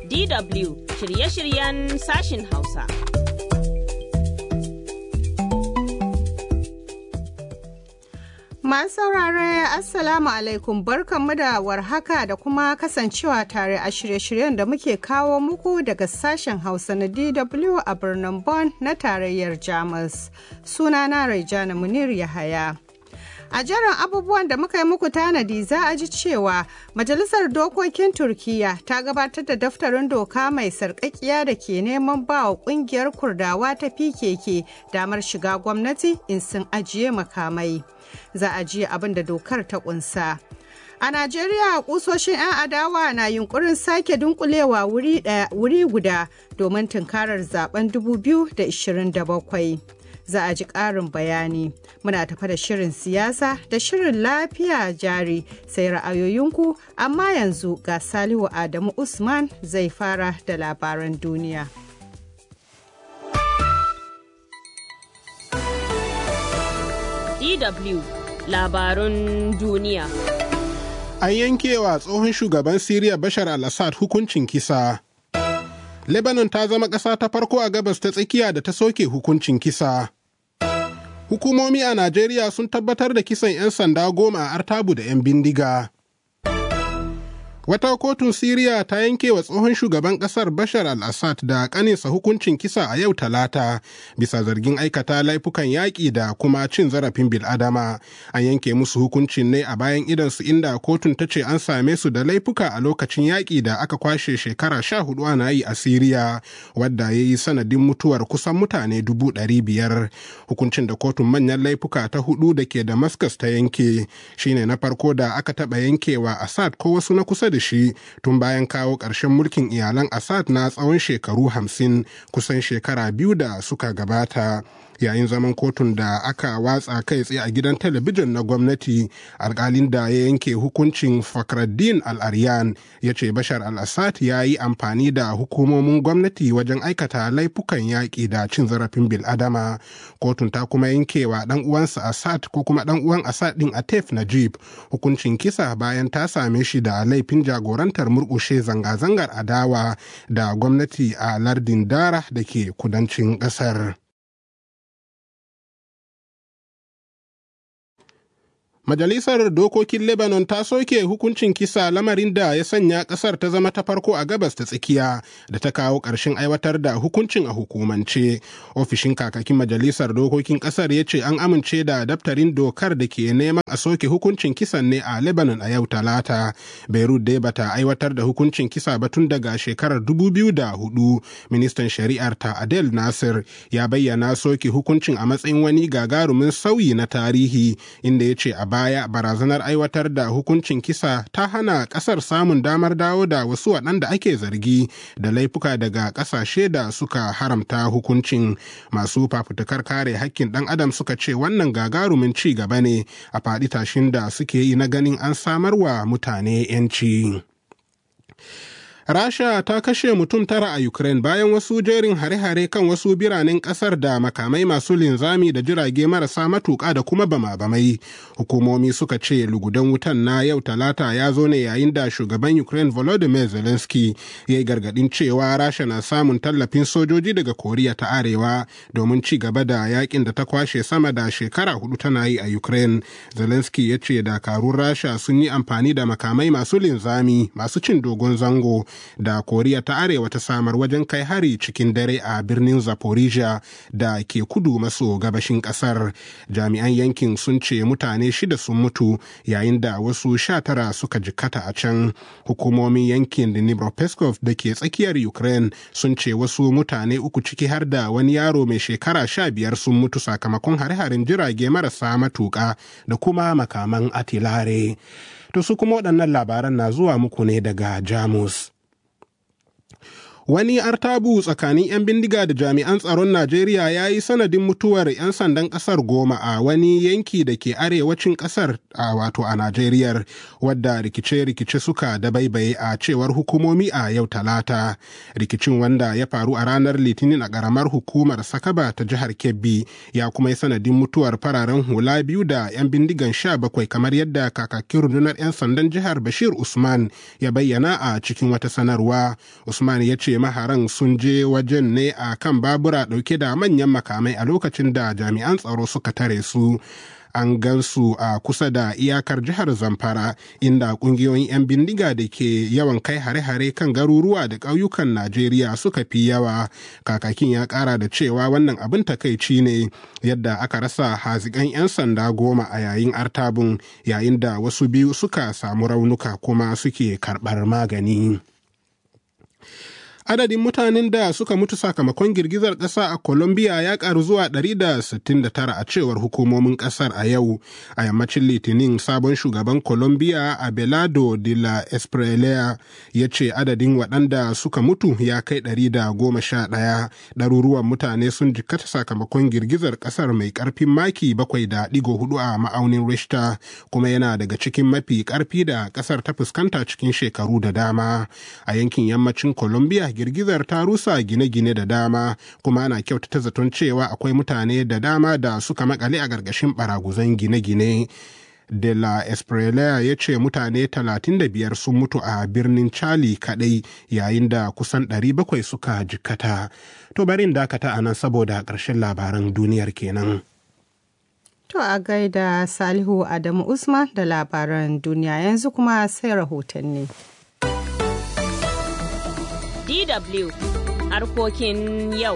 DW shirye-shiryen sashin Hausa. Masu saurare Assalamu alaikum barkanmu da warhaka da kuma kasancewa tare a shirye-shiryen da muke kawo muku daga sashen Hausa na DW a birnin Bonn na tarayyar Jamus. Sunana Raijana Munir Yahaya. A jiran abubuwan da muka yi muku tanadi za a ji cewa Majalisar Dokokin Turkiyya ta gabatar da daftarin doka mai sarƙaƙiya da ke neman ba wa ƙungiyar Kurdawa ta PKK damar shiga gwamnati in sun ajiye makamai. Za a ji abin da dokar ta ƙunsa. A Najeriya kusoshin 'yan adawa na yunkurin sake dunkulewa wuri guda domin tunkarar zaben 2027. za a ji ƙarin bayani. Muna tafa da shirin siyasa da shirin lafiya jari sai ra'ayoyinku amma yanzu ga Salihu Adamu Usman zai fara da labaran duniya. DW labarun duniya. An yankewa tsohon shugaban Siriya Bashar al-Assad hukuncin kisa. Lebanon ta zama ƙasa ta farko a gabas ta tsakiya da ta soke hukuncin kisa. Hukumomi a Najeriya sun tabbatar da kisan 'yan sanda goma a Artabu da 'yan bindiga. Wata kotun Siriya ta yanke wa tsohon shugaban ƙasar Bashar al-Assad da ƙaninsa hukuncin kisa a yau talata bisa zargin aikata laifukan yaƙi da kuma cin zarafin bil'adama. An yanke musu hukuncin ne a bayan idansu inda kotun ta ce an same su da laifuka a lokacin yaƙi da aka kwashe shekara sha hudu ana yi a Siriya wadda ya yi sanadin mutuwar kusan mutane dubu ɗari biyar. Hukuncin da kotun manyan laifuka ta hudu da ke Damascus ta yanke shine na farko da aka taɓa yankewa Assad ko wasu na kusa da da shi tun bayan kawo ƙarshen mulkin iyalan Assad na tsawon shekaru hamsin kusan shekara biyu da suka gabata. yayin zaman kotun da aka watsa kai tsaye a gidan talabijin na gwamnati alkalin da ya yanke hukuncin fakraddin al-aryan ya ce bashar al-assad ya yi amfani da hukumomin gwamnati wajen aikata laifukan yaƙi da cin zarafin bil'adama kotun ta kuma yankewa dan uwansa assad ko kuma dan uwan assad din atef najib hukuncin kisa bayan ta same shi da laifin jagorantar murƙushe zanga-zangar adawa da gwamnati a lardin dara da ke kudancin ƙasar. Majalisar Dokokin Lebanon ta soke hukuncin kisa lamarin da ya sanya ƙasar ta zama ta farko a gabas ta tsakiya da ta kawo ƙarshen aiwatar da hukuncin a hukumance. Ofishin kakakin Majalisar Dokokin ƙasar ya ce an amince da daftarin dokar da ke neman a soke hukuncin kisan ne a Lebanon a yau Talata. Beirut dai bata aiwatar da hukuncin kisa ba tun daga shekarar 2004. Ministan Shari'ar ta Adel Nasir ya bayyana soke hukuncin a matsayin wani gagarumin sauyi na tarihi inda ya ce a baya barazanar aiwatar da hukuncin kisa ta hana kasar samun damar dawo da wasu waɗanda ake zargi da laifuka daga ƙasashe da suka haramta hukuncin masu fafutukar kare hakkin ɗan adam suka ce wannan gagarumin ci gaba ne a faɗi tashin da suke yi na ganin an samarwa mutane 'yanci. Rasha ta kashe mutum tara a Ukraine bayan wasu jerin hare-hare kan wasu biranen kasar da makamai masu linzami da jirage marasa matuƙa da kuma bama-bamai. Hukumomi suka ce lugudan wutan na yau talata ya zo ne yayin da shugaban Ukraine Volodymyr Zelensky ya yi gargaɗin cewa Rasha na samun tallafin sojoji daga Koriya ta Arewa domin ci gaba da yakin da ta kwashe sama da shekara hudu tana yi a Ukraine. Zelensky ya ce dakarun Rasha sun yi amfani da makamai masu linzami masu cin dogon zango da koriya ta arewa ta samar wajen kai hari cikin dare a birnin zaporizhia da ke kudu maso gabashin kasar jami'an yankin sun ce mutane shida sun mutu yayin da wasu sha tara suka jikkata a can hukumomin yankin dnipropetrovsk da ke tsakiyar ukraine sun ce wasu mutane uku ciki har da wani yaro mai shekara sha biyar sun mutu sakamakon hare-haren jirage marasa matuƙa da kuma makaman atilare to su kuma waɗannan labaran na zuwa muku ne daga jamus Wani artabu tsakanin 'yan bindiga da jami'an tsaron Najeriya ya yi sanadin mutuwar 'yan sandan ƙasar goma a wani yanki da ke arewacin ƙasar a wato a Najeriya wadda rikice-rikice suka dabaibaye a cewar hukumomi a yau talata. Rikicin wanda ya faru a ranar Litinin a ƙaramar hukumar Sakaba ta jihar Kebbi ya kuma yi sanadin mutuwar fararen hula biyu da 'yan bindigan sha bakwai kamar yadda kakakin rundunar 'yan sandan jihar Bashir Usman ya bayyana a cikin wata sanarwa. Usman ya ce maharan sun je wajen ne a kan babura ɗauke da manyan makamai a lokacin da jami'an tsaro suka tare su an gansu a kusa da iyakar jihar zamfara inda kungiyoyin 'yan bindiga da ke yawan kai hare-hare kan garuruwa da ƙauyukan najeriya suka fi yawa kakakin ya ƙara da cewa wannan abin takaici ne yadda aka rasa hazikan 'yan sanda goma a yayin artabun yayin da wasu biyu suka samu raunuka kuma suke karɓar magani. adadin mutanen da suka mutu sakamakon girgizar ƙasa a Colombia ya ƙaru zuwa 169 a cewar hukumomin ƙasar a yau. A yammacin Litinin sabon shugaban Colombia Abelardo de la Espriella ya ce adadin waɗanda suka mutu ya kai 111. Ɗaruruwan mutane sun jikkata sakamakon girgizar ƙasar mai ƙarfin maki 7.4 a ma'aunin Richter kuma yana daga cikin mafi ƙarfi da ƙasar ta fuskanta cikin shekaru da dama. A yankin yammacin Colombia girgizar ta rusa gine-gine da dama kuma ana kyautata zaton cewa akwai mutane da dama da suka makale a gargashin baraguzan gine-gine. De la Espriella ya ce mutane 35 sun mutu a birnin Chali kadai yayin da kusan 700 suka jikkata. To barin dakata a nan saboda ƙarshen labaran duniyar kenan. To a gaida Salihu Adamu Usman da labaran duniya yanzu kuma sai rahotanni. DW harkokin yau.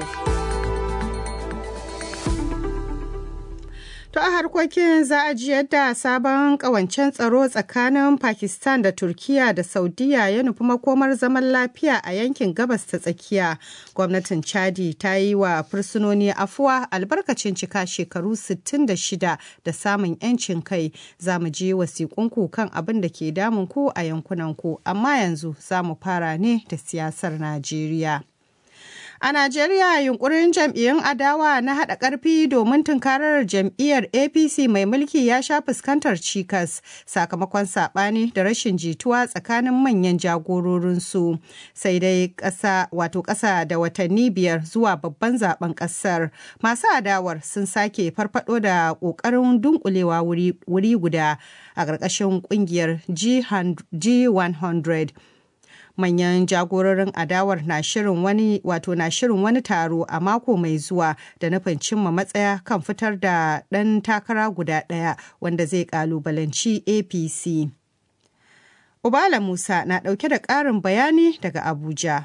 To a harkokin za a ji yadda sabon kawancen tsaro tsakanin Pakistan da Turkiya da Saudiya ya nufi makomar zaman lafiya a yankin gabas ta tsakiya. Gwamnatin Chadi ta yi wa fursunoni afuwa albarkacin cika shekaru 66 da samun 'yancin kai. Za mu je wasiƙunku kan abin da ke damun ku a yankunanku, amma yanzu za mu fara ne da siyasar Najeriya. A Najeriya yunkurin jam'iyyun adawa na haɗa ƙarfi domin tunkarar jam'iyyar APC mai mulki ya sha fuskantar cikas sakamakon saɓani da rashin jituwa tsakanin manyan jagororinsu. Sai dai ƙasa wato ƙasa da watanni biyar zuwa babban zaben ƙasar. Masu adawar sun sake farfado da ƙoƙarin dunkulewa wuri guda a ƙarƙashin ƙungiyar G100. manyan jagororin adawar na shirin wani wato na shirin wani taro a mako mai zuwa da nufin cimma matsaya kan fitar da ɗan takara guda ɗaya wanda zai ƙalubalanci apc ubala musa na ɗauke da ƙarin bayani daga abuja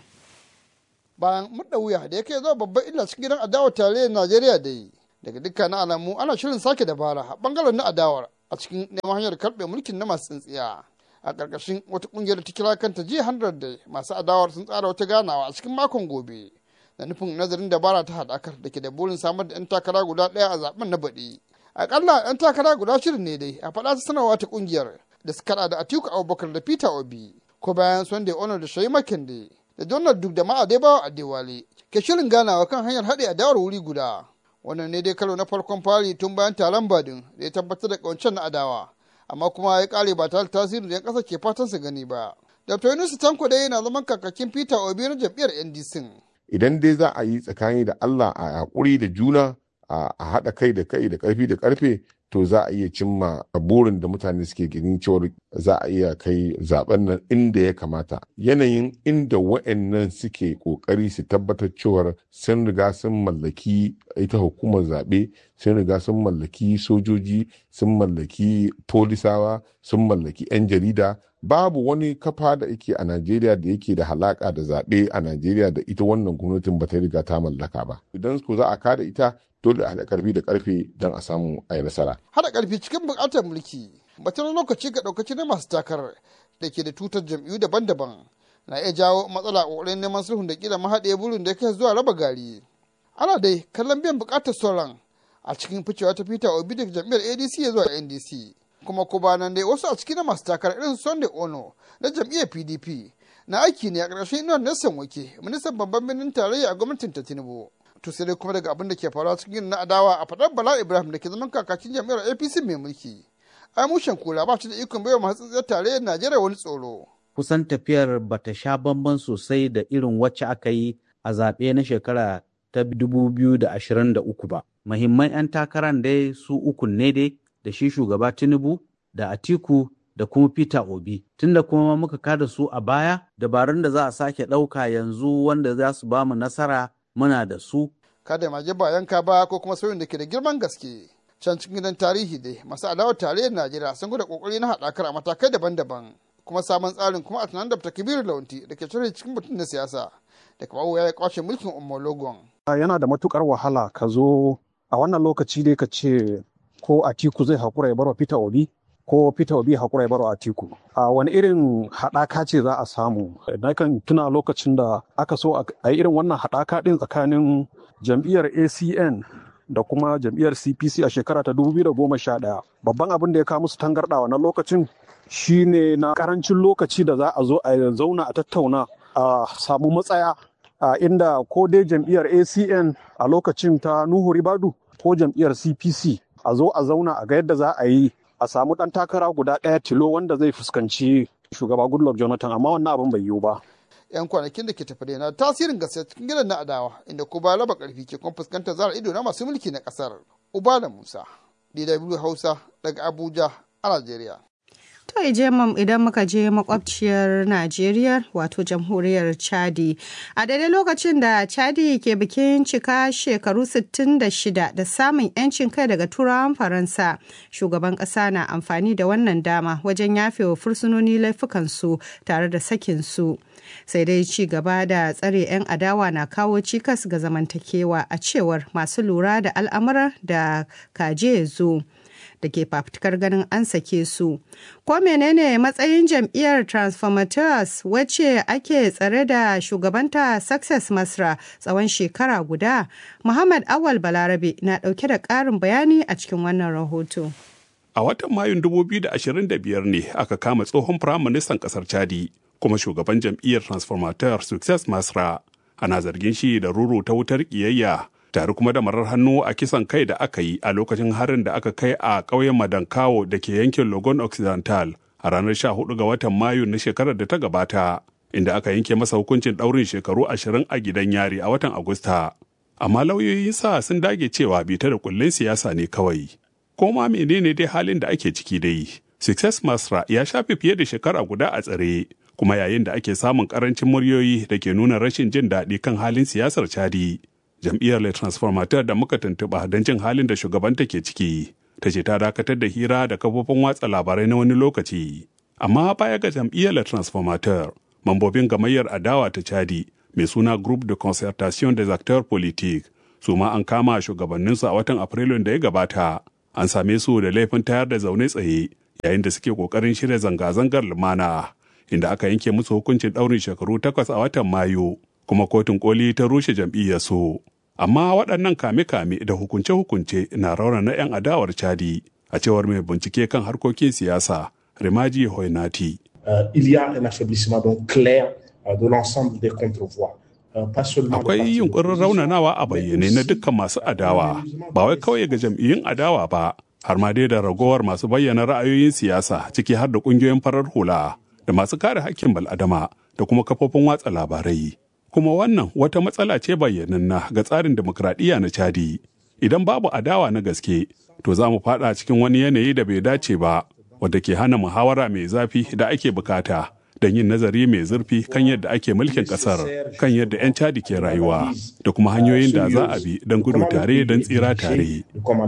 bayan murda wuya da ya kai zuwa babban illa cikin gidan adawar tarayyar najeriya da yi daga dukkanin alamu ana shirin sake dabara a bangaren na adawar a cikin neman hanyar karɓe mulkin na masu tsintsiya a ƙarƙashin wata ƙungiyar ta kira kanta jiya hundred da masu adawar sun tsara wata ganawa a cikin makon gobe da nufin nazarin dabara ta haɗakar da ke da burin samar da 'yan takara guda ɗaya a zaben na baɗi aƙalla 'yan takara guda shirin ne dai a faɗa ta sanarwa ta ƙungiyar da suka haɗa da atiku abubakar da peter obi ko bayan sunday honor da shayi makinde da donald duk da ma'adaibawa adewale ke shirin ganawa kan hanyar haɗe adawar wuri guda wannan ne dai karo na farkon fari tun bayan taron badin da ya tabbatar da ƙawancen na adawa amma kuma ya kare ba tare tasirin da 'yan ƙasa ke fatan su gani ba. Dr. Yunus Tanko dai yana zaman kakakin Peter Obi na jam'iyyar NDC. Idan dai za a yi tsakani da Allah a haƙuri da juna a haɗa kai da kai da ƙarfi da ƙarfe to za a iya cimma burin da mutane suke ganin cewar za a iya kai zaben nan inda ya kamata yanayin inda wa'annan suke kokari su tabbatar cewar sun riga sun mallaki ita hukumar zaɓe sun riga sun mallaki sojoji sun mallaki polisawa sun mallaki 'yan jarida babu wani kafa da yake a najeriya da yake da halaka da zaɓe a najeriya da ita wannan gwamnatin ba ta riga ta mallaka ba idan ko za a kada ita dole a haɗa ƙarfi da ƙarfe don a samu a yi nasara. Haɗa ƙarfi cikin buƙatar mulki, batun lokaci ga ɗaukaci na masu takarar da ke da tutar jam'iyyu daban-daban na iya jawo matsala a ƙoƙarin neman sulhun da kila mahaɗe burin da ya kai zuwa raba gari. Ana dai kallon biyan buƙatar sauran a cikin ficewa ta Peter Obi daga jam'iyyar ADC ya zuwa NDC. Kuma ko ba nan dai wasu a cikin masu takarar irin Sunday Ono na jam'iyyar PDP na aiki ne a ƙarshen inuwar Nelson Wake, ministan babban birnin tarayya a gwamnatin ta Tinubu. To sai dai kuma daga abin da ke faruwa cikin na adawa a faɗar Bala Ibrahim da ke zaman kakakin jam'iyyar APC mai mulki. Ai mushen kula ba shi da ikon baiwa masu tsintsiyar tarayyar Najeriya wani tsoro. Kusan tafiyar bata sha bamban sosai da irin wacce aka yi a zaɓe na shekara ta 2023 ba. Muhimman 'yan takarar dai su uku ne dai da shi shugaba Tinubu da Atiku da kuma Peter Obi. Tunda kuma muka kada su a baya, dabarun da za a sake ɗauka yanzu wanda za su ba mu nasara muna da su. Kada maje ba yanka ba ko kuma sauyin da ke da girman gaske. Can cikin gidan tarihi dai masu adawar tarayyar Najeriya sun gwada kokari na haɗakar a matakai daban-daban. Kuma sabon tsarin kuma a tunanin da Kabiru Launti da ke cire cikin mutum na siyasa. Da kuma ya kwashe mulkin Omologon. Yana da matukar wahala ka zo a wannan lokaci dai ka ce ko Atiku zai haƙura ya barwa Peter Obi ko Peter Obi haƙura ya barwa Atiku. A wani irin haɗaka ce za a samu? Na kan tuna lokacin da aka so a yi irin wannan haɗaka ɗin tsakanin jam'iyyar ACN da kuma jam'iyyar CPC a shekara ta 2011. Babban abin da ya kawo musu tangarɗa wannan lokacin shine na karancin lokaci da za a zo a zauna a tattauna a samu matsaya a inda ko dai jam'iyyar ACN a lokacin ta Nuhu Ribadu ko jam'iyyar CPC a zo a zauna a ga yadda za a yi a samu ɗan takara guda ɗaya tilo wanda zai fuskanci shugaba Goodluck Jonathan amma wannan abin bai yiwu ba. 'yan kwanakin da ke tafi da na tasirin gaske cikin gidan na adawa inda ko ba raba karfi ke kuma fuskantar zara ido na masu mulki na kasar ubala musa dw hausa daga abuja a najeriya To ije idan muka je makwabciyar Najeriya wato jamhuriyar Chadi. A daidai lokacin da Chadi ke bikin cika shekaru 66 da samun 'yancin kai daga turawan Faransa, shugaban ƙasa na amfani da wannan dama wajen yafewa fursunoni laifukansu tare da sakinsu. Sai dai ci gaba da tsare 'yan adawa na kawo cikas ga zamantakewa a cewar masu lura da al'amuran da kaje zo. da ke fafutukar ganin an sake su. Ko menene matsayin jam'iyyar Transformators wacce ake tsare da shugabanta Success Masra tsawon shekara guda? Muhammad Awal Balarabe na ɗauke da ƙarin bayani a cikin wannan rahoto. A watan Mayun 2025 ne aka kama tsohon firaministan ƙasar Chadi kuma shugaban jam'iyyar Transformator Success Masra ana zargin shi da ruru ta wutar ƙiyayya tare kuma da marar hannu a kisan kai da aka yi a lokacin harin da aka kai a ƙauyen Madankawo da ke yankin Logon Occidental a ranar 14 ga watan Mayu na shekarar da ta gabata, inda aka yanke masa hukuncin ɗaurin shekaru ashirin a gidan yari a watan Agusta. Amma lauyoyin sa sun dage cewa bita da kullun siyasa ne kawai. Ko ma menene dai halin da ake ciki dai? Success Masra ya shafe fiye da shekara guda a tsare, kuma yayin da ake samun karancin muryoyi da ke nuna rashin jin daɗi kan halin siyasar Chadi. jam'iyyar Le Transformateur da muka tuntuɓa don jin halin da shugabanta ke ciki, ta ce ta dakatar da hira da kafofin watsa labarai na wani lokaci. Amma baya ga jam'iyyar Le Transformateur, mambobin gamayyar adawa ta Chadi mai suna Groupe de Concertation des Acteurs Politiques su ma an kama shugabanninsu a watan Afrilun da ya gabata. An same su da laifin tayar da zaune tsaye yayin da suke kokarin shirya zanga-zangar lumana inda aka yanke musu hukuncin ɗaurin shekaru takwas a watan Mayu. kuma kotun koli ta rushe jam'iyyar su. Amma waɗannan kame-kame da hukunce-hukunce na raunana 'yan adawar Chadi a cewar mai bincike kan harkokin siyasa Rimaji Hoinati. Uh, il y a un affaiblissement donc clair uh, de l'ensemble des contre-voix. Akwai yunkurin raunanawa a bayyane na dukkan masu adawa, ba wai kawai ga jam'iyyun adawa ba, har ma dai da ragowar masu bayyana ra'ayoyin siyasa ciki har da ƙungiyoyin farar hula da masu kare hakkin bal'adama da kuma kafofin watsa labarai. kuma wannan wata matsala ce bayyananna ga tsarin demokradiyya na Chadi. Idan babu adawa na gaske, to za mu fada cikin wani yanayi da bai dace ba, wadda ke hana muhawara mai zafi da ake bukata don yin nazari mai zurfi kan yadda ake mulkin kasar, kan yadda 'yan Chadi ke rayuwa, da kuma hanyoyin da za a bi don gudu tare don tsira tare.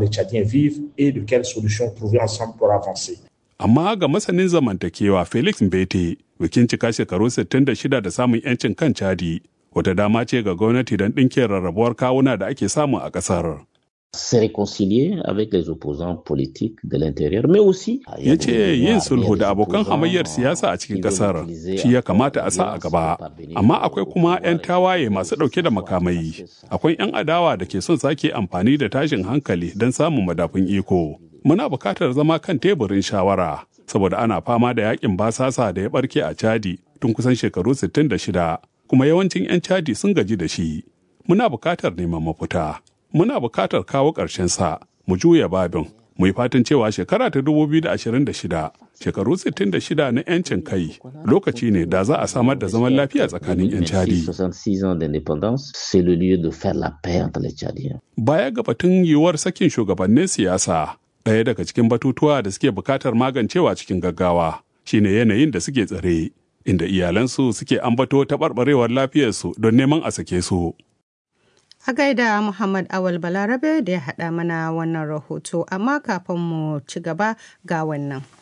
Amma ga masanin zamantakewa Felix Mbete, bikin cika shekaru 66 da samun 'yancin kan Chadi, wata dama ce ga gwamnati don ɗinke rarrabuwar kawuna da ake samu a ƙasar. se réconcilier avec les opposants politiques de l'intérieur, mais aussi ya ce yin sulhu da abokan hamayyar siyasa a cikin kasar shi ya kamata a sa a gaba amma akwai kuma 'yan tawaye masu ɗauke da makamai akwai 'yan adawa da ke son sake amfani da tashin hankali don samun madafun iko muna buƙatar zama kan teburin shawara saboda ana fama da yakin basasa da ya barke a chadi tun kusan shekaru 66 kuma yawancin 'yan Chadi sun gaji da shi. Muna bukatar neman mafita. Muna bukatar kawo ƙarshen sa mu juya babin mu yi fatan cewa shekara ta 2026 shekaru 66 na 'yancin kai lokaci ne da za a samar da zaman lafiya tsakanin 'yan Chadi. 66 ans d'indépendance, c'est le lieu de faire la paix entre les Tchadiens. Baya ga batun yiwuwar sakin shugabannin siyasa, ɗaya daga cikin batutuwa da suke bukatar magancewa cikin gaggawa shine yanayin da suke tsare, inda iyalansu suke ambato taɓarɓarewar lafiyarsu don neman a sake su. A gaida Muhammad Awal Balarabe da ya haɗa mana wannan rahoto, amma kafin mu ci gaba ga wannan.